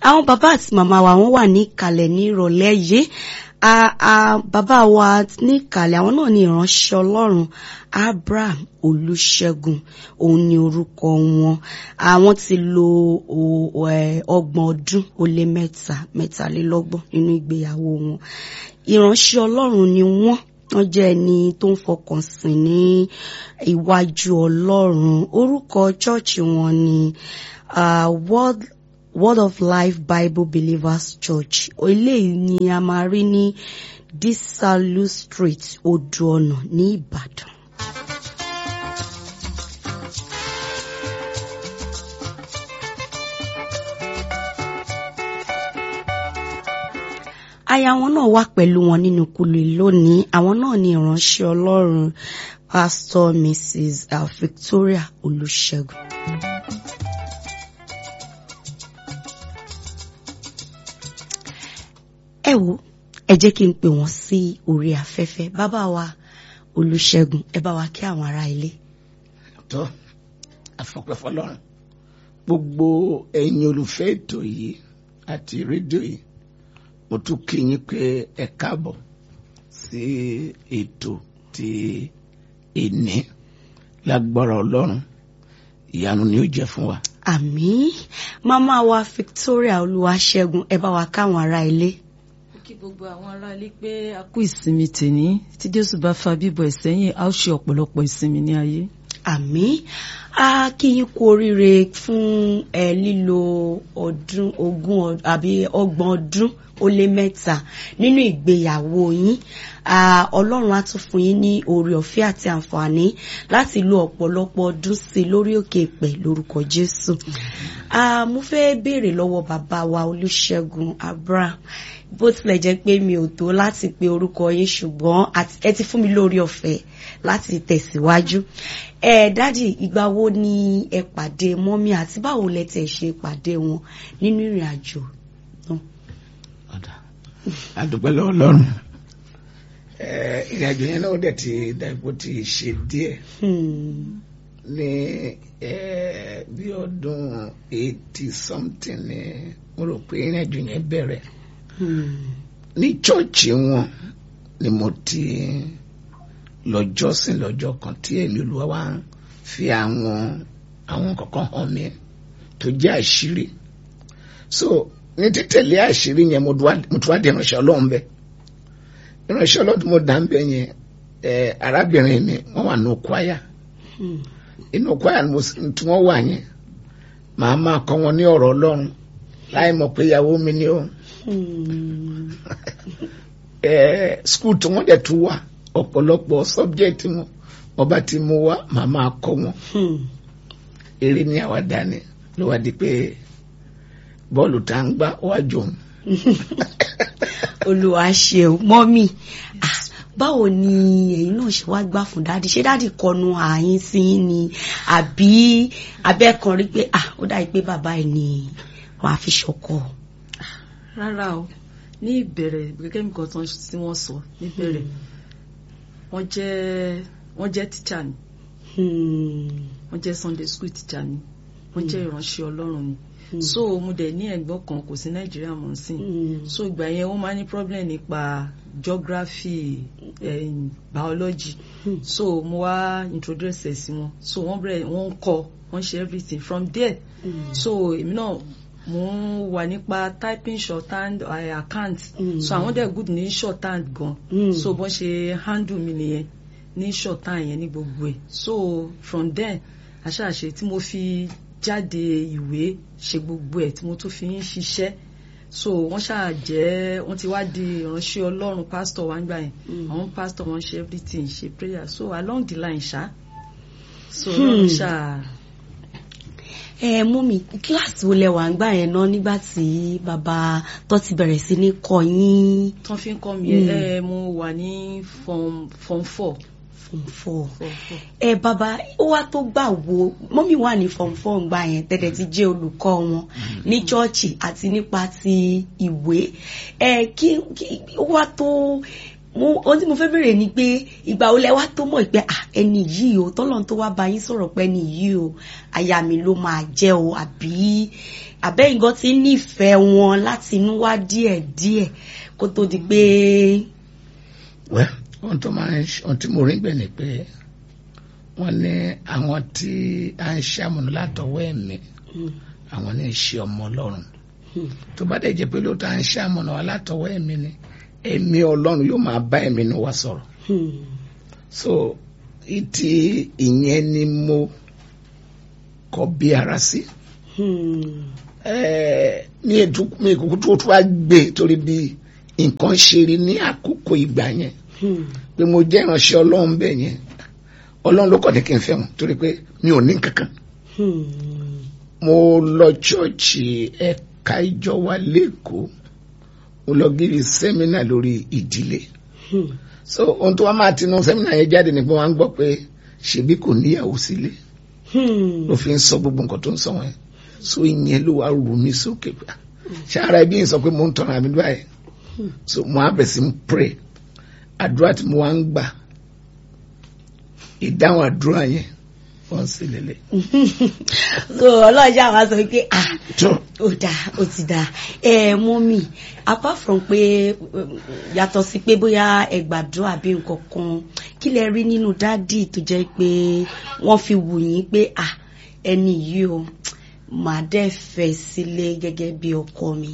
àwọn bàbá àti màmá wa wọ́n wà ní ìkàlẹ̀ ní ìrọ̀lẹ́ yìí bàbá wa ní ìkàlẹ̀ àwọn náà ní ìránṣẹ́ ọlọ́run abraham olùṣègùn òun ni orúkọ wọn àwọn ti lo ọgbọ̀n ọdún ó lé mẹ́ta mẹ́talélọ́gbọ̀n nínú ìgbéyàwó wọn ìránṣẹ́ ọlọ́run ni wọ́n wọ́n jẹ́ ẹni tó ń fọkàn sìn ní iwájú ọlọ́run orúkọ chọ́ọ̀chì wọn ni uh, world Word of Life Bible Believers Church eléyìí ni a máa rí ní Disalu Street Odò Ọ̀nà ní Ìbàdàn. aya wọn náà wà pẹ̀lú wọn nínú kulè lónìí àwọn náà ni ìránṣẹ́ Ọlọ́run Pastor Mrs. Uh, Victoria Olùṣègùn. ẹ wo ẹ jẹ́ kí n pè wọ́n sí orí afẹ́fẹ́ bàbá wa Olùṣègùn ẹ bá wa kí àwọn ará ilé. tó àfọpẹ́fọ́ lọ́rùn gbogbo ẹ̀yin olùfẹ́ ètò yìí àti rédíò yìí mo tún kí yín pé ẹ káàbọ̀ sí ètò ti èní lágbára Ọlọ́run ìyanu ni ó jẹ́ fún wa. àmín màmá wa Victoria Olúwaṣẹ́gun ẹ bá wa káwọn ará ilé kí gbogbo àwọn aráalé pé a kú ìsinmi tèní tí jésù bá fa bíbọ̀ ẹ̀ sẹ́yìn a ó ṣe ọ̀pọ̀lọpọ̀ ìsinmi ní ayé. àmín a kí yín kú oríire fún ẹ lílo ọdún ogún àbí ọgbọ̀n ọdún ó lé mẹ́ta nínú ìgbéyàwó yín ọlọ́run á tún fún yín ní oore ọ̀fẹ́ àti àǹfààní láti lo ọ̀pọ̀lọpọ̀ ọdún sí i lórí òkè ìpẹ́ lórúkọ jésù. mo fẹ́ béèrè lọ́wọ́ bàbá wa olùṣègùn abraham bó tilẹ̀ jẹ́ pé mi ò tó láti pe orúkọ yín ṣùgbọ́n ẹ ti fún mi lórí ọ̀fẹ́ láti tẹ̀síwájú. ẹ dádì ìgbà wo ni ẹ pàdé mọ́mí àti báwo lẹ tẹ̀ ṣe pàdé wọn nínú ìrìn àjò náà. àdúpẹ́ lọ́wọ́ Ọlọ́run ìrìn àjò yẹn náà dẹ̀ ti dàgbò ti ṣe díẹ̀ ní bí ọdún eighty something ni mo rò pé ìrìn àjò yẹn bẹ̀rẹ̀ ní chọ́ọ̀chì wọn ni mo ti lọ jọ́sìn lọ́jọ́ kan tí èmi Olúwa wá fi àwọn àwọn kankan hàn mí tó jẹ́ àṣírí so ní títẹ̀lé àṣírí yẹn mo tún wá di ìránṣẹ́ Ọlọ́run bẹ́ẹ̀ ìránṣẹ́ Ọlọ́run mo dà ń bẹ yẹn arábìnrin mi wọ́n wà ní kwaya inú kwaya tí wọ́n wà yẹn màá máa kọ́ wọn ní ọ̀rọ̀ Ọlọ́run láì mọ̀ pé ìyàwó mi ni ó skul tí wọ́n dẹ̀ tún wà ọ̀pọ̀lọpọ̀ subject wọn wọ́n bá ti mú wá màá máa kọ́ wọn eré ní àwàdà ni ló wá di pé bọ́ọ̀lù tá ń gbá wájú òun. Olúwa ṣeun mọ́mì báwo ni ẹ̀yin náà ṣe wá gbà fún dáàdì ṣé dáàdì kọnu ààyín sí yín ni àbí abẹ́kan rí pé ó dàbí pé bàbá ẹ̀ ni wọ́n á fi ṣọkọ. rárá o ní ìbẹ̀rẹ̀ gẹ́gẹ́ bí nǹkan tí wọ́n sọ níbẹ̀rẹ̀ wọ́n jẹ́ wọ́n jẹ́ tíṣà ni wọ́n jẹ́ Sunday school tíṣà ni wọ́n jẹ́ ìránṣẹ́ Ọlọ́run ni so mo dẹ̀ ní ẹ̀gbọ́n kan kò sí nàìjíríà mọ̀ sí so ìgbà yẹn wọ́n máa ní problem nípa geography eh, biology mm. so mo wá introduce ẹ̀ sí wọn so wọ́n bẹ̀rẹ̀ wọ́n ń kọ́ wọ́n ṣe everything from there mm. so èmi náà mo ń wà nípa typing shorthand uh, account mm. so àwọn dẹ̀ good ní shorthand gan mm. so bọ́n ṣe handle mi nìyẹn ní shorthand yẹn ní gbogbo ẹ̀ so from there àṣàṣe tí mo fi jáde ìwé ṣe gbogbo ẹ̀ tí mo tún fi ń ṣiṣẹ́ so wọ́n ṣáà jẹ́ wọ́n ti wá di ìránṣẹ́ Ọlọ́run pastor wa ń gbà yẹn àwọn pastor wọn ṣe everything ṣe prayer so along the line ṣá so Ọlọ́run ṣáà. ẹ mú mi kíláàsì wo lẹ wà ń gbà yẹn náà nígbà tí bàbá tó ti bẹ̀rẹ̀ sí ní kọ́ yín. tó fi ń kọ́ mi ẹ mo wà ní form form four form four ẹ bàbá ó wá tó gbà wo mọ́mí wà ní form four gbà yẹn tẹ́tẹ́ ti jẹ́ olùkọ́ wọn ní chọ́ọ̀chì àti nípa ti ìwé ẹ kí ó wá tó mo ohun tí mo fẹ́ bèrè ni pé ìgbà wo lẹ wá tó mọ̀ pé ẹni yìí o tọ́lọ́n tó wá bá yín sọ̀rọ̀ pé ẹni yìí o aya mi ló máa jẹ́ o àbí àbẹ́yìn gan ti nífẹ̀ẹ́ wọn láti inú wá díẹ̀díẹ̀ kó tó di pé. wẹ́ ohun tó máa ń ṣe ohun tí mo rí gbẹ̀ ni pé wọ́n ní àwọn tí a ń ṣàmùnú látọwọ́ ẹ̀mí àwọn ní ìṣe ọmọ ọlọ́run tó bá dẹ̀ jẹ́ pé lóòótọ́ à ń ṣàmùnú wa látọwọ́ ẹ̀mí ni ẹ̀mí ọlọ́run yóò máa bá ẹ̀mí nu wa sọ̀rọ̀ so ìtì ìyẹn ni mo kọ bí ara sí ní ètò mi ìkókó tó tó wá gbé torí bí nǹkan ṣe rí ní àkókò ìgbà yẹn pé mo jẹ́ ìránṣẹ́ ọlọ́run bẹ́ẹ̀ yẹn ọlọ́run ló kọ̀ ní kí n fẹ́ wọn torí pé mi ò ní kankan mo lọ ṣọ́ọ̀ṣì ẹ̀ka ìjọ wa lẹ́kọ̀ọ́ mo lọ gírí sẹ́mínà lórí ìdílé so ohun tó wá máa tinú sẹ́mínà yẹn jáde ni pé wọ́n á gbọ́ pé ṣebí kò níyàwó sílé ló fi ń sọ gbogbo nǹkan tó ń sọ wọn so ìyẹn ló wá rù mí sókè pé ṣé ara ẹbí yìí sọ pé mo ń tọrọ àmì báyìí so mo á bẹ̀ sí ń pray àdúrà tí mo wá ń gbà ìdáhùn àdúrà yẹn wọ́n sì lélẹ̀. so ọlọ́jà wa sọ pé ah tó ó dáa ó ti dáa ẹ mọ́mì apart from pé yàtọ̀ sí pé bóyá ẹ gbàdúrà bí nǹkan kan kí lẹ rí nínú dádì tó jẹ́ pé wọ́n fi wù yín pé ah ẹni yìí o màá dẹ́ fẹ́ sílé gẹ́gẹ́ bí ọkọ mi.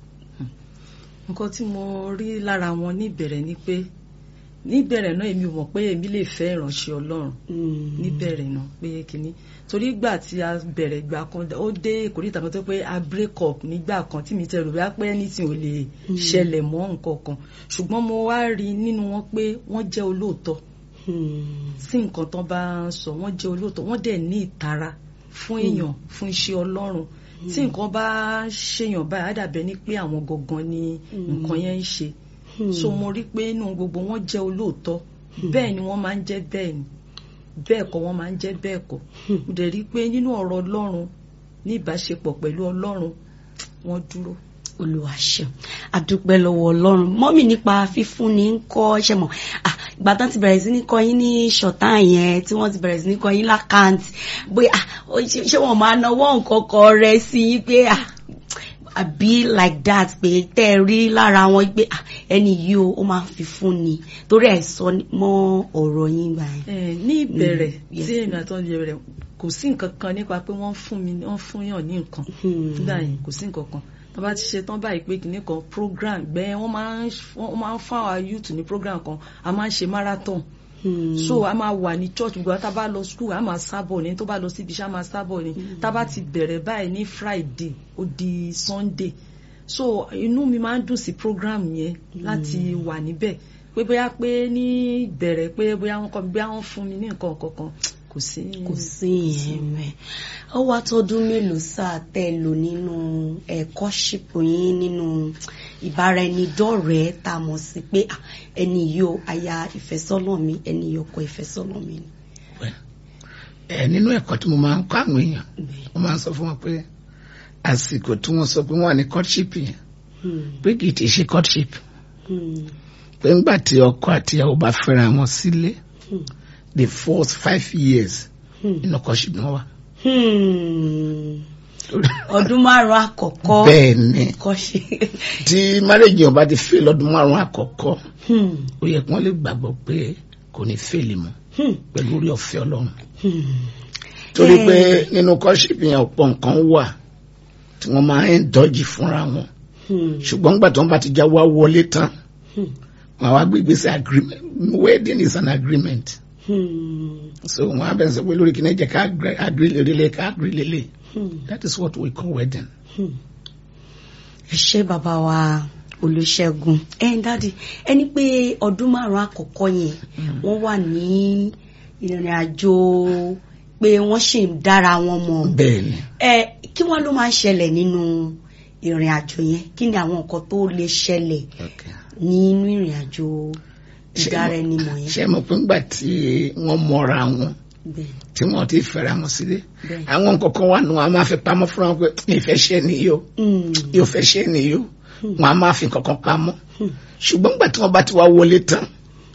nǹkan tí mo rí lára wọn níbẹ̀rẹ̀ ni pé níbẹ̀rẹ̀ náà èmi ò mọ̀ pé èmi lè fẹ́ ìránṣẹ́ ọlọ́run níbẹ̀rẹ̀ náà pé kínní torí ìgbà tí a bẹ̀rẹ̀ ìgbà kan ó dé ìkórìtà kan tó pé a break up nígbà kan tí mi tẹ rò bá pé anything ò lè ṣẹlẹ̀ mọ́ nǹkan kan ṣùgbọ́n mo wá rí nínú wọn pé wọ́n jẹ́ olóòótọ́ sí nǹkan tán bá ń sọ wọ́n jẹ́ olóòótọ́ wọ́n dẹ̀ ní ìtara fún èèyàn fún iṣẹ́ ọlọ́run tí nǹkan bá ṣèyàn báyìí á dàbẹ́ ní pé àwọn gangan ni nǹkan yẹn ń ṣe so mo rí pé inú gbogbo wọn jẹ́ olóòótọ́ bẹ́ẹ̀ ni wọ́n máa ń jẹ́ bẹ́ẹ̀ ni bẹ́ẹ̀ kọ́ wọ́n máa ń jẹ́ bẹ́ẹ̀ kọ́ mo dẹ̀ rí pé nínú ọ̀rọ̀ ọlọ́run ní ìbáṣepọ̀ pẹ̀lú ọlọ́run wọ́n dúró. olúwa ṣeun àdúpẹ́ lọ́wọ́ ọlọ́run mọ́mì nípa fífúnni ń kọ́ ṣe mọ̀ ìgbà tán ti bẹ̀rẹ̀ sí ní kọ́ yín ní ṣọ̀tá yẹn tí wọ́n ti bẹ̀rẹ̀ sí ní kọ́ yín lákàntì bóyá ṣé wọ́n máa náwó nǹkan kan rẹ sí yín pé àbí like that pé tẹ́ ẹ rí lára wọn pé ẹni yìí o ó máa fi fún ni torí ẹ̀ sọ mọ́ ọ̀rọ̀ yín gbà yẹn. ní ìbẹ̀rẹ̀ tí èmi àtọ́ ní ìbẹ̀rẹ̀ kò sí nǹkan kan nípa pé wọ́n fún mi wọ́n fún yàn ní nǹkan nígbà yẹn kò sí nǹkan kan tó bá ti ṣe tán báyìí pé kìnnì kan program gbẹ́ wọ́n máa ń fún àwọn youth ní program kan a máa ń ṣe marathon so a máa wà ní church gbogbo tá a bá lọ school a máa sábọ̀ ní tó bá lọ síbi iṣẹ́ a máa sábọ̀ ní tá a bá ti bẹ̀rẹ̀ báyìí ní friday ó di sunday so inú mi máa ń dùn sí program yẹn láti wà níbẹ̀ pé bóyá pé ní ìbẹ̀rẹ̀ pé bóyá wọ́n kọ́ bóyá wọ́n fún mi ní nǹkan kankan kò sí. kò sí ìyẹn mẹ́ ó wá tọdún mélòó sáà tẹ́ lò nínú ẹ̀kọ́ ṣìpò yín nínú ìbáraẹnidọ́rẹ̀ẹ́ tá a mọ̀ sí pé ẹni yìí ó aya ìfẹ́sọ́nà mi ẹni yìí ọkọ ìfẹ́sọ́nà mi ni. ẹ nínú ẹ̀kọ́ tí mo máa ń kọ́ àwọn èèyàn mo máa ń sọ fún wọn pé àsìkò tí wọ́n sọ pé wọ́n wà ní courtship yẹn pé kì í ti ṣe courtship pé ńgbà tí ọkọ àti ìyàwó bá fẹ́ra wọn sílé the first five years nínú courtship ni wọ́n wà ọdún márùn àkọ́kọ́ bẹ́ẹ̀ ni kọ́ṣe. tí marriage yẹn bá ti fail lọ́dún márùn àkọ́kọ́ ó yẹ kí wọ́n lè gbàgbọ́ pé kò ní fail mọ́ pẹ̀lú orí ọ̀fẹ́ ọlọ́run torí pé nínú courtship yẹn ọ̀pọ̀ nǹkan wà tí wọ́n máa ń dọ́jì fúnra wọn ṣùgbọ́n nígbà tí wọ́n bá ti já wá wọlé tán wọ́n á wá gbé ìgbésẹ̀ agreement wedding is an agreement so wọ́n á bẹ̀rẹ̀ sọ pé lórí kìnìún jẹ́ ká agree lélẹ̀ ká agree lélẹ̀ that is what we call wedding. ẹ ṣé bàbá wa olùṣègùn ẹ ń dáàdi ẹni pé ọdún márùn àkọ́kọ́ yẹn wọ́n wà ní ìrìn àjò pé wọ́n ṣì ń dára wọn mọ̀ bẹ́ẹ̀ni. ẹ kí wọ́n ló máa ń ṣẹlẹ̀ nínú ìrìn àjò yẹn kí ni àwọn nǹkan tó lè ṣẹlẹ̀ nínú ìrìn àjò ìdára ẹni mọ̀ yẹn. ṣé mo pé ńgbà tí wọ́n mọra wọn tí wọ́n ti fẹ́ra wọn sílé àwọn nǹkan kan wà nù wọn a máa fi pamọ́ fúnra wọn pé ìfẹ́ ṣe nìyó yóò fẹ́ ṣe nìyó wọn a máa fi nǹkan kan pamọ́ ṣùgbọ́n ńgbà tí wọ́n bá ti wá wọlé tán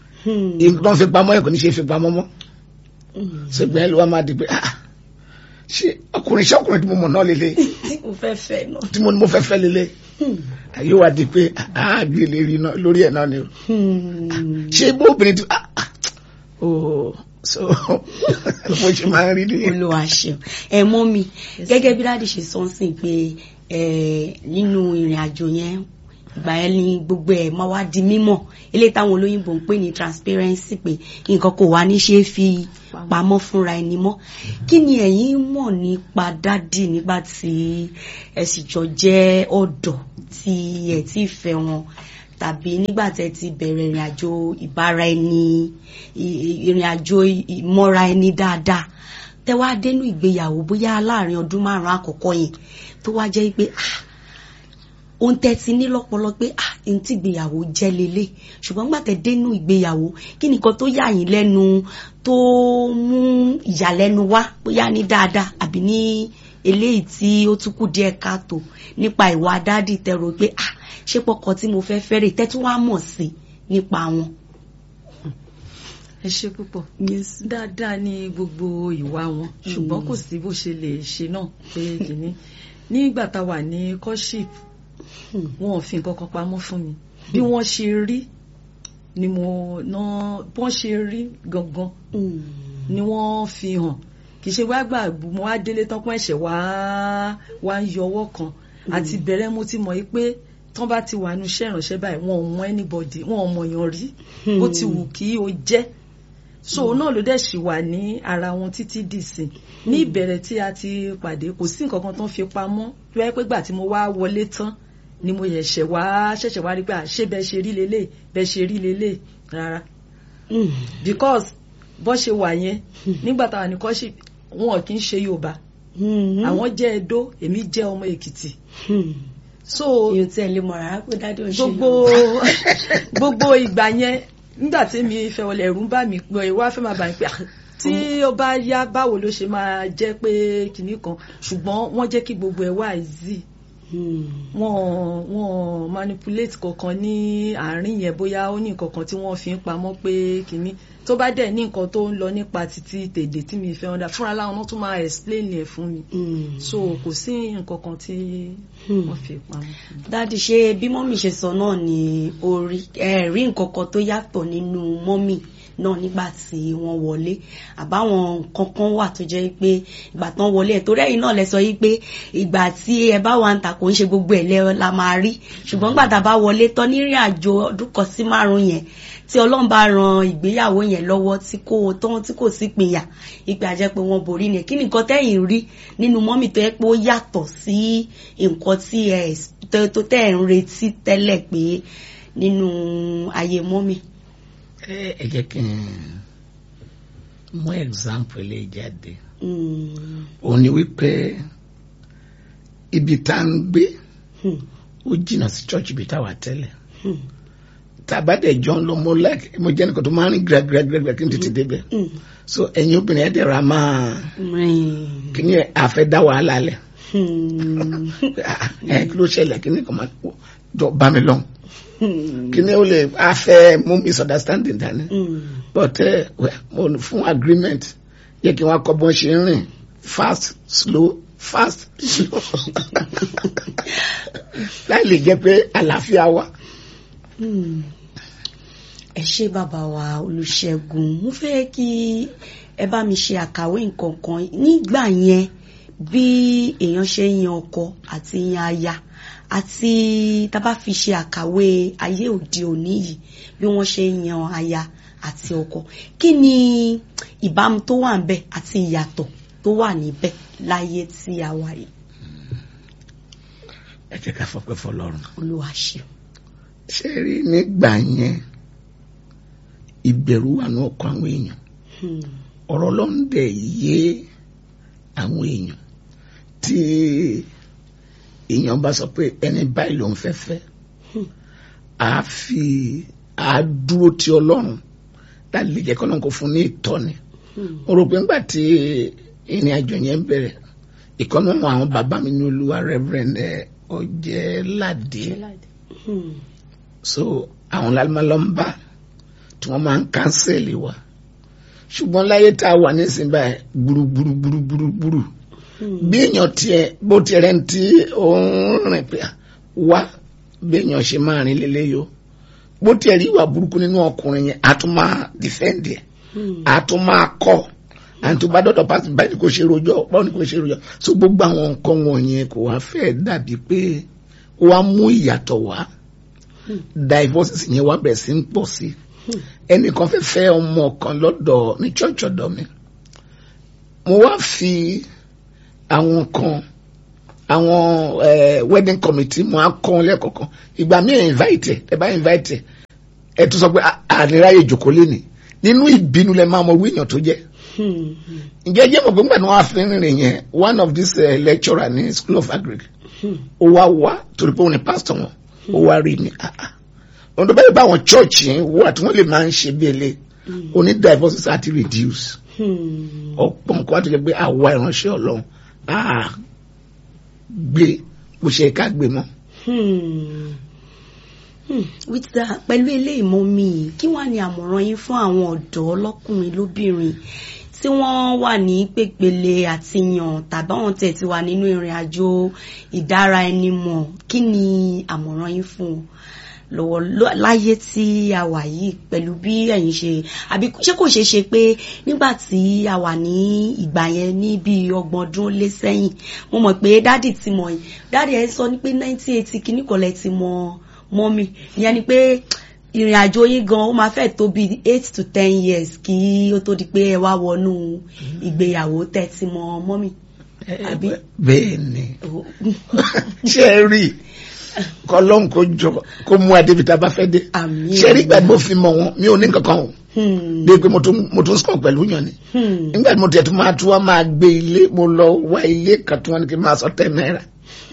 ìgbọ́n fi pamọ́ ẹ̀ kò ní ṣe fi pamọ́ mọ́ ṣùgbọ́n ẹ̀ ló wá máa di pé ah ṣé ọkùnrin ṣé ọkùnrin tí mo mọ̀ náà lélẹ̀ tí mo fẹ́ fẹ́ náà. tí mo ní mo fẹ́ fẹ́ lélẹ̀ ayé wa di pé àágbé lérí náà lórí ẹ̀ náà ni o ṣé bó obìnrin tí ah, ah, oh so mo ṣe máa ń rí nìyẹn. olúwa ṣeun ẹ mọ mi gẹ́gẹ́ bí dáàdì ṣe sọ ń sìn pé ẹ nínú ìrìn àjò yẹn ìgbà yẹn ni gbogbo ẹ máa wá di mímọ̀ eléyìí táwọn olóyìnbó ń pè ní transparency pé nǹkan kò wá ní ṣe é fi pamọ́ fúnra ẹni mọ́ kí ni ẹ̀yin mọ̀ nípa dádì nígbà tí ẹ sì jọ jẹ́ ọ̀dọ́ tí ẹ ti fẹ́ wọn tàbí nígbà tẹ́ ti bẹ̀rẹ̀ ìrìn àjò ìbára ẹni ì- ì- ìrìn àjò ìmọ̀ra ẹni dáadáa tẹ́ wá dénú ìgbéyàwó bóyá láàrin ọdún márùn-ún àkọ́kọ́ yẹn tó wá jẹ́ pé ah ohun tẹ́ ti ní lọ́pọlọ pé ah ohun tí ìgbéyàwó jẹ́ lélẹ̀ ṣùgbọ́n nígbà tẹ́ dénú ìgbéyàwó kí nìkan tó yà yín lẹ́nu tó mú ìyàlẹ́nu wá bóyá ní dáadáa àbí ní eléyìí tí ó tún kù díẹ̀ káàtó nípa ìwà dádì tẹ́ rò pé ah ṣé pọkọ tí mo fẹ́ fẹ́rẹ̀ tẹ́ tún wá mọ̀ sí nípa wọn. ẹ ṣe púpọ̀ dáadáa ní gbogbo ìwà wọn ṣùgbọ́n kò sí bó ṣe lè ṣe náà pé kìíní nígbà tá a wà ní courtship wọn ò fi nǹkan kan pamọ́ fún mi bí wọ́n ṣe rí ni mo náà bí wọ́n ṣe rí gangan ni wọ́n fi hàn kì í ṣe wá gbà mo wá délé tán pọ́n ẹ̀ṣẹ̀ wá wá ń yọ ọwọ́ kan àti bẹ̀rẹ̀ mo ti mọ̀ yí pé tán bá ti wà nínú iṣẹ́ ìránṣẹ́ báyìí wọn ò mọ anybody wọn ò mọ̀yàn rí bó ti wù kí o jẹ́ so náà ló dẹ̀ ṣì wà ní ara wọn títí dìsìn ní ìbẹ̀rẹ̀ tí a ti pàdé kò sí nǹkan kan tó ń fi pamọ́ tó yẹ pé gbà tí mo wá wọlé tán ni mo ṣẹ̀ṣẹ̀ wá ṣẹ̀ṣẹ̀ wá rí pé à, ṣé bẹ́ẹ̀ ṣe rí lélẹ̀ bẹ́ẹ̀ ṣe rí lélẹ̀ rárá because bó ṣe wà yẹn nígbà táwa ní kọ́ṣì wọn kì í ṣe Yorùbá àwọn jẹ́ Ẹdó èmi jẹ́ ọmọ Èkìtì so èyí tí ẹ lè mọ̀ rárá pé dádì ò ń ṣe gbogbo gbogbo ìgbà yẹn nígbà tí mi fẹ́ wọlé ẹ̀rù ń bà mí pé wá fẹ́ máa bà mí pé ah, tí ó bá yá báwo ló ṣe máa jẹ́ pé kinní kan ṣùgbọ́n wọ́n jẹ́ kí gbogbo ẹ̀ wá easy wọ́n wọ́n manipulate kankan ní àárín yẹn bóyá ó ní nǹkan kan tí wọ́n fi ń pamọ́ pé kinní tó bá dẹ̀ ní nǹkan tó ń lọ nípa títí tèdè tí mi fẹ́ ọ̀dà fúnra láwọn náà tún máa explain ẹ̀ fún mi so kò sí nǹkan kan tí wọ́n fi pamọ́ fún mi. dádì ṣe bí mọ́mì ṣe sọ náà ni orí ẹ rí nǹkan kan tó yàtọ̀ nínú mọ́mì náà nígbà tí wọ́n wọlé àbáwọn nǹkan kan wà tó jẹ́ pé ìgbà tán wọlé ẹ̀ torí ẹ̀yin náà lẹ sọ yí pé ìgbà tí ẹ bá wà ń ta kò ń ṣe gbogbo ẹ̀ lẹ la máa rí ṣùgbọ́n gbà tá a bá wọlé tán nírìn àjò ọdún kan sí márùn yẹn tí ọlọ́run bá ran ìgbéyàwó yẹn lọ́wọ́ tí kò tán tí kò sí pinya ìpè àjẹ́ pé wọ́n borí ni kí nìkan tẹ́yìn rí nínú mọ́mì tó yẹ pé ó yàtọ̀ sí nǹkan tí ẹ tó tẹ́ ẹ̀ ń retí tẹ́lẹ̀ pé nínú ayé mọ́mì. ẹ ẹ jẹ́ kí n mú example lè jáde òun ni wípé ibi tá à ń gbé ó jìnnà sí church ibi tá a wà tẹ́lẹ̀ tàbádẹ̀ jọ ń lọ mo like mo jẹ́ nìkan tó máa ń rìn gíragíragíra kí n tètè débẹ̀ so ẹ̀yin obìnrin ẹ̀ dẹ̀ ra máa kí ni àfẹ́ dá wàhálà lẹ̀ ẹ kí ló ṣẹlẹ̀ kí ni kò máa jọ bá mi lọ kí ni ó lè àfẹ́ mú misunderstanding dání but ẹ mo fún agreement yẹ kí wọ́n kọ́ bọ́n ṣe ń rìn fast slow fast slow láì lè jẹ́ pé àlàáfíà wà ẹ ṣé bàbá wa Olùṣègùn mo fẹ́ kí ẹ bá mi ṣe àkàwé nǹkan kan nígbà yẹn bí èèyàn ṣe ń yan ọkọ àti yan aya àti tá a bá fi ṣe àkàwé ayé òde òní yìí bí wọ́n ṣe ń yan aya àti ọkọ kí ni ìbámu tó wà níbẹ̀ àti ìyàtọ̀ tó wà níbẹ̀ láyé tí a wà yìí. ẹ jẹ́ ká fọpẹ́ fọ́lọ́run. Olúwa ṣeun. ṣé rí nígbà yẹn ìbẹ̀rù wà ní ọkọ̀ àwọn èèyàn ọ̀rọ̀ Ọlọ́run dẹ̀ yé àwọn èèyàn tí èèyàn bá sọ pé ẹni báyìí ló ń fẹ́ fẹ́ á fi á dúró ti Ọlọ́run láti lè jẹ́ kọ́nà kó fún ní ìtọ́ni mo rò pé ńgbà tí ìrìn àjò yẹn bẹ̀rẹ̀ ìkọ́nà àwọn bàbá mi ní Olúwa Reverend Ọ̀jẹ̀ládé so àwọn lálùmọ́lọ́mbà tí wọ́n máa ń kánsẹ̀lì wa ṣùgbọ́n láyé tá a wà nísìnyí báyìí gbúrúgbúrúgbúrúgbúrú bí èèyàn tiẹ̀ bó tiẹ̀ rẹ̀ ń tí òun rìn pé wá bí èèyàn ṣe máa rìn lélẹ́yìí o bó tiẹ̀ rí ìwà burúkú nínú ọkùnrin yẹn a tún máa defend ẹ̀ a tún máa kọ́ àti tó bá dọ̀dọ̀ pàṣẹ báyìí kò ṣe rojọ́ báwo ni kò ṣe rojọ́ so gbogbo àwọn nǹkan wọ̀nyẹn kò wá fẹ́ dàbí pé ó wá mú ìyàtọ̀ wá divorces yẹn wá bẹ̀rẹ̀ sí ń pọ̀ sí ẹnìkan fẹ́ fẹ́ ọmọ kan lọ́dọ̀ ní church ọ̀dọ̀ mi mo wá fi àwọn kan àwọn wedding committee mo á kọ́ wọn lẹ́kọ̀ọ̀kan ìgbà mi ẹ̀ invite ẹ bá invite ẹ tún sọ pé àníráyè ìjòkó lé ní nínú ìbínú lẹ máa mọ orí èèyàn tó jẹ́ ǹjẹ́ jẹ́ mọ̀ pé nígbà tí wọ́n á fi rìnrìn yẹn one of these uh, lecturer ní school of agric ó wá wá torí pé òun ni pastor wọn ó wá rí mi ohun tó bẹ́ẹ̀ bá àwọn church yẹn wà tí wọ́n lè máa ń ṣe bí ẹlẹ́ oní divorces àti reduce ọ̀pọ̀ nǹkan àti pé àwa ìránṣẹ́ ọlọ́run á gbé bó ṣe ká gbé mọ́. with that pẹ̀lú eléyìí mọ́ mi kí wàá ní àmọ̀ràn yín fún àwọn ọ̀dọ́ lọ́kùnrin lóbìnrin tí wọ́n wà ní pépele àti yàn tàbí àwọn tẹ̀ ti wà nínú ìrìn àjò ìdára ẹni mọ̀ kí ni àmọ̀ràn yín fún wọn lọ́wọ́ láyé tí a wà yìí pẹ̀lú bí ẹ̀yin ṣe àbí ṣé kò ṣeé ṣe pé nígbà tí a wà ní ìgbà yẹn ní bí ọgbọ̀n ọdún lé sẹ́yìn mo mọ̀ pé dádì ti mọ̀ yìí dádì ẹ̀ sọ ní pé nineteen eighty kìíní kọ̀lẹ́ ti mọ̀ mọ́mì ìyẹn ni pé ìrìn àjò yín gan ó máa fẹ́ tó bí eight to ten years kí ó tó di pé ẹ wá wọnú ìgbéyàwó tẹ́ ti mọ̀ mọ́mì. bẹ́ẹ̀ ni ṣe é rí kọlọ́n kó jọ kó mú adébítà bá fẹ́ dé ṣe rí ìgbà tí mo fi mọ̀ wọn mi ò ní kankan o bí pé mo tún sọ̀ pẹ̀lú yàn ni nígbà tí mo tẹ̀ tó máa tún wá máa gbé ilé mo lọ wá ilé kan tí wọ́n ní kí n máa sọ ten náírà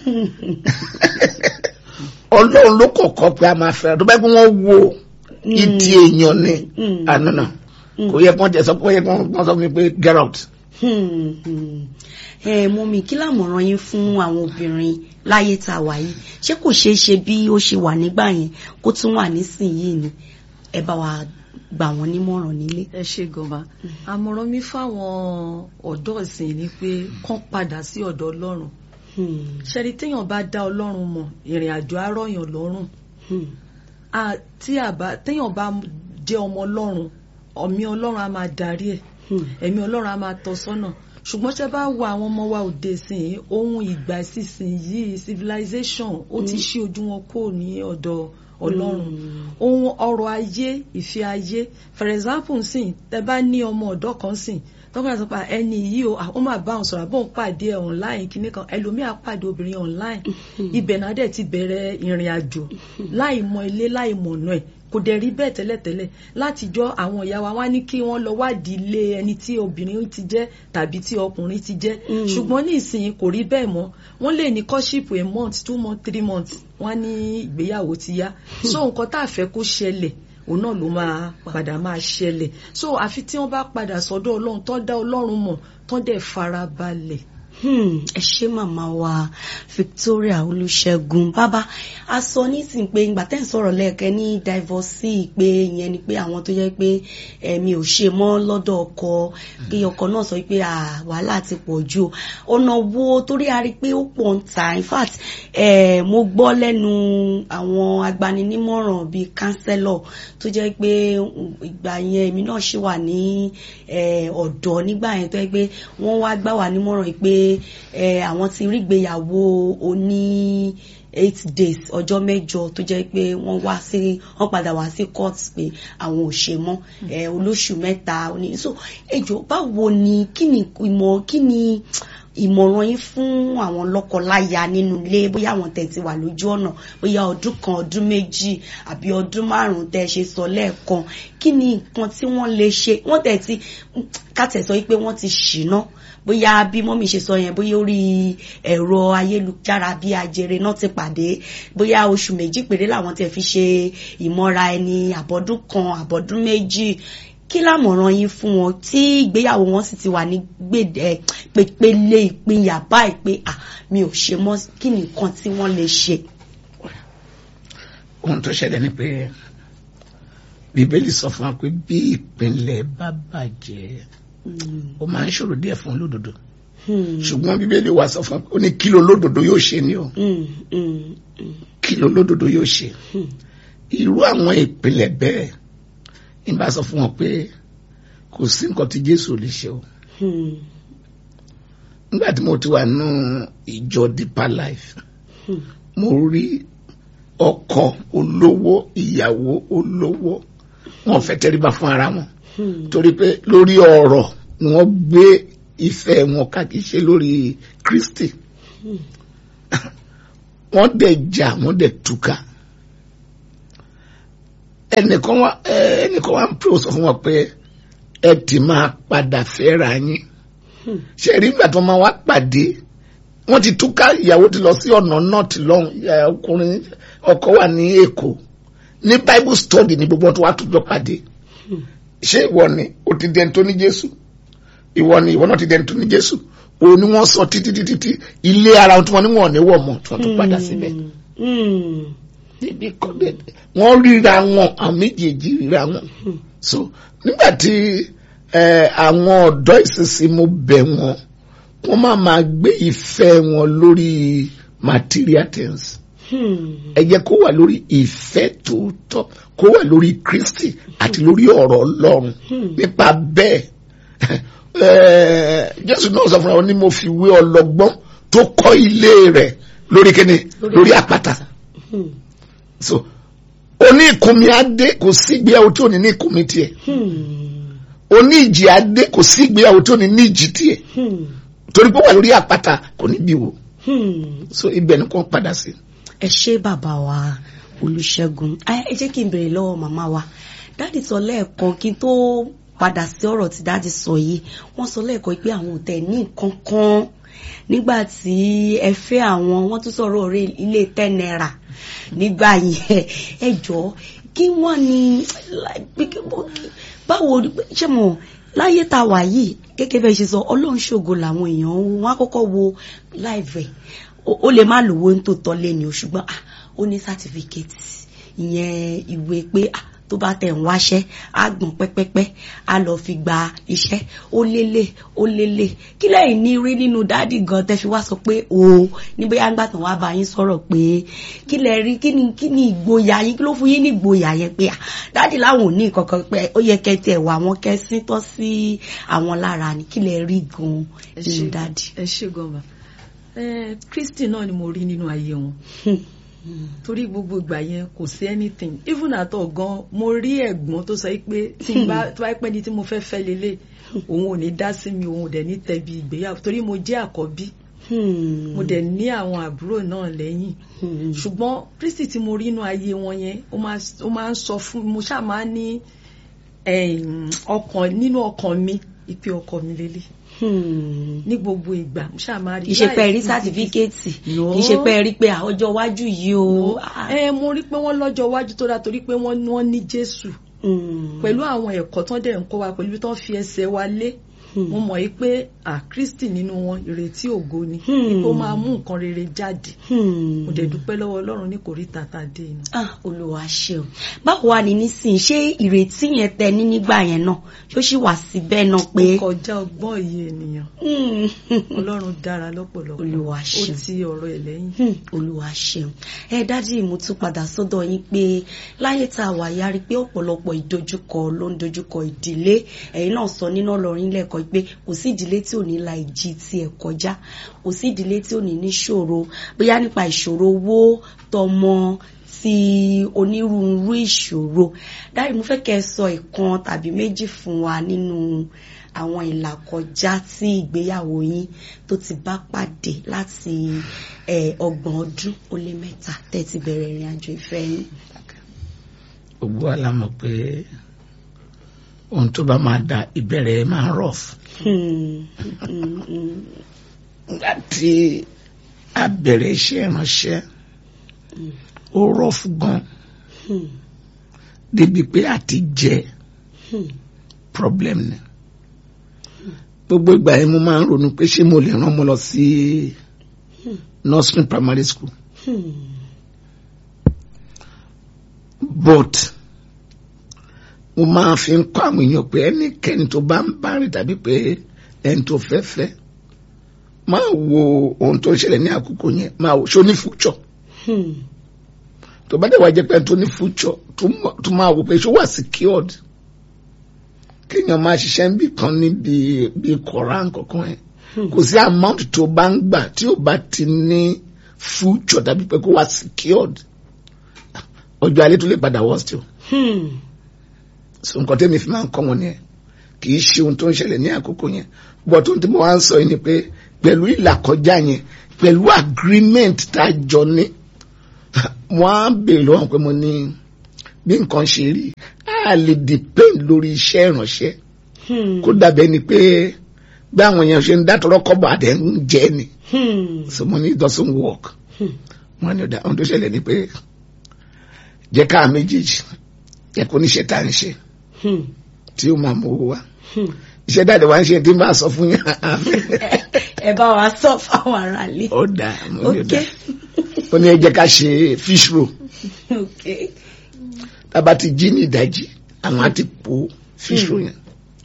ọlọ́run ló kọ̀kọ́ pé a máa fẹ́ràn tó bá yẹ kó wọ́n wo ìdí èèyàn ni ànánà kò yẹ kó jẹ sọ pé yẹ kó wọ́n sọ fún mi pé get out. ẹ mọ mi kí lámọ̀ràn yín fún àwọn obìnrin láyé tá a wà yìí ṣé kò ṣeé ṣe bí ó ṣe wà nígbà yẹn kó tún wà nísìnyìí ni ẹ bá wa gbà wọ́n nímọ̀ràn nílé. ẹ ṣe gọba àmọ̀ràn mi fáwọn ọ̀dọ́ ìsìn ni pé kán padà sí ọ̀dọ̀ ọlọ́run ṣẹ́ni téèyàn bá dá ọlọ́run mọ̀ ìrìn àjò arọ́yàn lọ́rùn tí téèyàn bá jẹ́ ọmọ ọlọ́run ọ̀mí ọlọ́run á máa darí ẹ̀ ẹ̀mí ọlọ́run á máa tọ́ sọ́nà ṣùgbọ́n ṣe bá wo àwọn ọmọ wa òde sìn ohun ìgbà sísìn yìí civilization ó ti ṣí ojú wọn kó ní ọ̀dọ̀ ọlọ́run ohun ọrọ̀ ayé ìfẹ́ ayé for example sìn tẹ bá ní ọmọ ọ̀dọ́ kan sìn tọ́kọ̀ àti pa ẹni yìí o ó máa bá òun sọ̀rọ̀ àbóun pàdé ẹ̀ online kìíní kan ẹlòmíà pàdé obìnrin online ibẹ̀ náà dẹ̀ ti bẹ̀rẹ̀ ìrìn àjò láì mọ ilé láì mọ̀ ọ̀nà ẹ̀ kò dẹ̀ rí bẹ́ẹ̀ tẹ́lẹ̀tẹ́lẹ̀ látijọ́ àwọn ìyá wa wá ní kí wọ́n lọ wádìí ilé ẹni tí obìnrin ti jẹ́ tàbí tí ọkùnrin ti jẹ́ ṣùgbọ́n ní ìsìn kò rí bẹ́ẹ̀ mọ́ wọ́n lè ní courtship a month two months three months wọ́n ní ìgbéyàwó ti yá so nǹkan tá a fẹ́ kó ṣẹlẹ̀ òun náà ló máa padà máa ṣẹlẹ̀ so àfi tí wọ́n bá padà sọ́dọ̀ ọlọ́run tó dá ọlọ́run mọ̀ tó dẹ̀ farabalẹ̀ ẹ ṣé màmá wa Victoria Olúṣẹ́gun bàbá a sọ nísìnyí pé ìgbà tẹ́ ń sọ̀rọ̀ lẹ́ẹ̀kẹ́ ní divorcee pé ìyẹn ni pé àwọn tó jẹ́ pé ẹ̀mí ò ṣe mọ́ lọ́dọ̀ ọkọ kí ọkọ náà sọ pé wàhálà ti pọ̀ jù ọ̀nà wo torí a rí i pé ó pọ̀ ń ta in fact eh, mo gbọ́ lẹ́nu àwọn agbaninímọ̀ràn bíi counselor tó jẹ́ pé ìgbà yẹn èmi náà ṣì wà ní ọ̀dọ́ nígbà yẹn tó jẹ́ pé wọ́n wá gbà wá nímọ̀ràn pé àwọn ti rí ìgbéyàwó oní eight days ọjọ́ mẹ́jọ tó jẹ́ pé wọ́n wá sí wọ́n padà wá sí court pé àwọn ò ṣe mọ́ olóṣù mẹ́ta ní so ẹjọ́ báwo ni kí ni ìmọ̀ kí ni ìmọ̀ràn yín fún àwọn lọ́kọláya nínú ilé bóyá àwọn tẹ̀ ti wà lójú ọ̀nà bóyá ọdún kan ọdún méjì àbí ọdún márùn-ún tẹ́ ṣe sọ lẹ́ẹ̀kan kí ni nǹkan tí wọ́n lè ṣe wọ́n tẹ̀ ti kàtẹ̀ sọ pé wọ́n ti ṣìná bóyá bí mọ́mí ṣe sọ yẹn bóyá orí ẹ̀rọ ayélujára bí ajere náà ti pàdé bóyá oṣù méjì péré làwọn tẹ̀ fi ṣe ìmọ̀ra ẹni àbọ̀dún kan àbọ̀dún méjì kí lámọ̀ràn yín fún wọn tí ìgbéyàwó wọn sì ti wà ní gbèdé pépélé ìpínyà báyìí pé à mi ò ṣe mọ́ kí ni nǹkan tí wọ́n lè ṣe. ohun tó ṣẹlẹ̀ ni pé bíbélì sọ fún wa pé bí ìpínlẹ̀ bá bàjẹ́ ó máa ń ṣòro díẹ̀ fún olódodo ṣùgbọ́n bíbélì wa sọ fún wa ó ní kí ló lódodo yóò ṣe ni o kí ló lódodo yóò ṣe irú àwọn ìpìlẹ̀ bẹ́ẹ̀ ń bá sọ fún wọn pé kò sí nǹkan tí Jésù lè ṣe o nígbà tí mo ti wà nù ìjọ Deeper Life mo rí ọkọ olówó ìyàwó olówó wọn fẹ́ tẹríba fún ara wọn torí pé lórí ọ̀rọ̀ ni wọ́n gbé ìfẹ́ wọn káàkiri ṣe lórí Kristi wọ́n dẹ̀ jà wọ́n dẹ̀ túká ẹnìkan wá ẹnìkan wá ń pè ó sọ fún wọn pé ẹ ti máa padà fẹ́ra yín ṣe rí ìgbà tó máa wá pàdé wọ́n ti túká ìyàwó ti lọ sí ọ̀nà north lọ́hùn ọkùnrin ọkọ wà ní Èkó ní Bible study ní gbogbo tó wá tó jọ pàdé ṣé ìwọ ni o ti dẹni tó ní Jésù ìwọ ni ìwọ náà ti dẹni tó ní Jésù òun ni wọ́n sọ títí títí tí ilé ara tí wọ́n ní wọ́n ní wọ̀ mọ́ tí wọ́n tún padà síbẹ̀ níbi kan bẹ́ẹ̀ wọ́n ríra wọn àwọn méjèèjì ríra wọn so nígbà tí àwọn ọ̀dọ́ ìsinsìn mo bẹ̀ wọ́n wọ́n máa máa gbé ìfẹ́ wọn lórí material things ẹ jẹ́ kó wà lórí ìfẹ́ tòótọ́ kó wà lórí Kristi àti lórí ọ̀rọ̀ Ọlọ́run nípa bẹ́ẹ̀ Jésù náà sọ fún wa ní mo fi wé ọlọ́gbọ́n tó kọ́ ilé rẹ̀ lórí kíni lórí àpáta so oní ìkùnmi adé kò sí ìgbéyàwó tí ò ní ní ìkùnmi tiẹ̀ oní ìjì adé kò sí ìgbéyàwó tí ò ní ní ìjì tiẹ̀ torí pé wà lórí àpáta kò ní bí wo so ibẹ̀ ni kò padà sí. ẹ ṣé bàbá wa Olúṣẹ́gun ẹ jẹ́ kí n béèrè lọ́wọ́ màmá wa dáàdì sọ lẹ́ẹ̀kan kí n tó padà sí ọ̀rọ̀ tí dáàdì sọ yìí wọ́n sọ lẹ́ẹ̀kan pé àwọn ò tẹ̀ ní nǹkan kan nígbà tí ẹ fẹ́ àwọn wọ́n tún sọ̀rọ̀ orí ilé ten naira nígbà yẹn ẹ jọ kí wọ́n ní báwo ṣé mo láyé tá a wà yìí gẹ́gẹ́ bẹ́ẹ̀ ṣe sọ ọlọ́run ṣògo làwọn èèyàn wọn á kọ́kọ́ wo láìvẹ̀ ó lè má lówó ń tó tọ́ lé ni o ṣùgbọ́n ó ní sátífíkẹ́tì ìyẹn ìwé pé tó bá tẹ̀ ń wáṣẹ́ á gbọ̀n pẹ́pẹ́pẹ́ á lọ fi gba iṣẹ́ ó lélẹ̀ ó lélẹ̀ kí lẹ́yìn ní rí nínú dáàdì gan tẹ́ fi wá sọ pé o níbi àgbà tán wá bá yín sọ̀rọ̀ pé kí lẹ rí kí ni kí ni ìgboyà yín kí ló fún yín ní ìgboyà yẹn pé dáàdì láwọn ò ní kankan pé ó yẹ kẹ́ tiẹ̀ wà wọ́n kẹ́ sí tọ́ sí àwọn lára ni kí lẹ rí gan nínú dáàdì. ẹ ṣe gan ba Kristi náà ni mo rí nínú ayé wọn torí gbogbo ìgbà yẹn kò sí anything even at all gan mo rí ẹ̀gbọ́n tó sọ pé tí n bá tó bá pẹ́ ni tí mo fẹ́ fẹ́ lélẹ̀ òun ò ní dá sí mi òun ò dẹ̀ ní tẹ̀bi ìgbéyàwó torí mo jẹ́ àkọ́bí mo dẹ̀ ní àwọn àbúrò náà lẹ́yìn ṣùgbọ́n Kristi tí mo rí inú ayé wọn yẹn ó máa ń sọ fún mo ṣáà máa ń ní ọkàn nínú ọkàn mi ìpè ọkọ mi lélẹ̀ ní gbogbo ìgbà mo ṣáà máa rí kì í ṣe pé ẹ rí sátífíkẹ́ẹ̀tì kì í ṣe pé ẹ rí pé ọjọ́ iwájú yìí o. ẹ mo rí pé wọ́n lọ́jọ́ iwájú tó dáa torí pé wọ́n ní Jésù pẹ̀lú àwọn ẹ̀kọ́ tán dẹ̀ ń kọ́ wa pẹ̀lú bí tán fi ẹsẹ̀ wa lé mo mọ̀ yí pé à Kristi nínú wọn ìrètí ògo ni ó máa mú nǹkan rere jáde mo dẹ̀ dúpẹ́ lọ́wọ́ Ọlọ́run ní kò rí tata dé inú. Olúwa ṣeun báwo wà ní nísìnyí ṣé ìrètí yẹn tẹ ní nígbà yẹn náà ṣó sì wà síbẹ̀ náà pé. ó kọjá ọgbọ́n iye ènìyàn Ọlọ́run dára lọ́pọ̀lọpọ̀ Olúwa ṣeun ó ti ọ̀rọ̀ ẹ̀ lẹ́yìn. Olúwa ṣeun ẹ dájú mo tún padà sọ́dọ̀ yín pé láyé tá a wà yá rí pé ọ̀pọ̀lọpọ̀ ìdojúkọ ló ń dojúkọ ìdílé ẹ̀yin náà sọ nínú ọlọ́rin lẹ́ẹ̀kọ́ pé kò sí ìdílé tí ò ní la ìjì tiẹ̀ kọjá kò sí ìdílé tí ò ní níṣòro bóyá nípa ìṣòro owó tọmọ ti onírúurú ìṣòro dárí mo fẹ́ kẹ́ ẹ sọ ìkan tàbí méjì fún wa nínú àwọn ìlàkọjá tí ìgbéyàwó yín tó ti bá pàdé láti ọgbọ̀n ọdún ó lé mẹ́ta tẹ́ ti bẹ̀rẹ̀ ìrìn àjò ìfẹ́ yín. gbogbo wa la mọ̀ pé ohun tó bá máa da ìbẹ̀rẹ̀ máa ń rough. nígbà tí a bẹ̀rẹ̀ iṣẹ́ ìránṣẹ́ ó rough gan débi pé àti jẹ problem ni gbogbo ìgbà yẹn mo máa ń ronú pé ṣé mo lè rán ọmọ lọ sí nursery primary school but mo máa fi ń kọ́ àwọn èèyàn pé ẹnikẹ́ni tó bá ń bá rìn tàbí pé ẹni tó fẹ́ fẹ́ máa wo ohun tó ń ṣẹlẹ̀ ní àkókò yẹn máa wo ṣó ní future Hmm. tó bá dẹ̀ wá jẹ́ pé tó ní future tó mọ̀- tó máa wò pé ṣó wà secured kéèyàn máa ṣiṣẹ́ níbì kan níbi bí koran kankan ẹ̀ kò sí amount tó bá ń gbà tí ó bá ti ní future tàbí pé kó wà secured ọjọ́ alẹ́ tó lè padà worst o Hmm. so nǹkan tẹ́mi fi máa ń kọ́ wọn nìyẹn kì í ṣe ohun tó ń ṣẹlẹ̀ ní àkókò yẹn bọ́ tó ń tí mo wá ń sọ yìí ni pé pẹ̀lú ìlàkọjá yẹn pẹ̀lú agreement tá a jọ ní wọ́n á béèrè lọ́wọ́ pé mo ní bí nǹkan ṣe rí a lè depend lórí iṣẹ́ ìránṣẹ́ Hmm. kó dàbẹ́ ni pé bí àwọn èèyàn ṣe ń dátọ́rọ́ kọ́bọ̀ àdé ń jẹ́ ni Hmm. so mo ní it doesn't work Hmm. wọ́n ní ọ̀dà ohun tó ṣẹlẹ̀ ni pé jẹ́ ká méjèèjì jẹ́ kó níṣẹ́ tá à ń ṣe Hmm. tí ó máa mú owó wá Hmm. iṣẹ́ dáadé wá ń ṣe tí n bá sọ fún yín ẹ bá wa sọ fáwọn aráalé. ó dà mo ní ó ok dà ó ní ẹ jẹ́ ká ṣe fish roll ok tábà ti jí ní ìdájí àwọn á ti po fish roll yẹn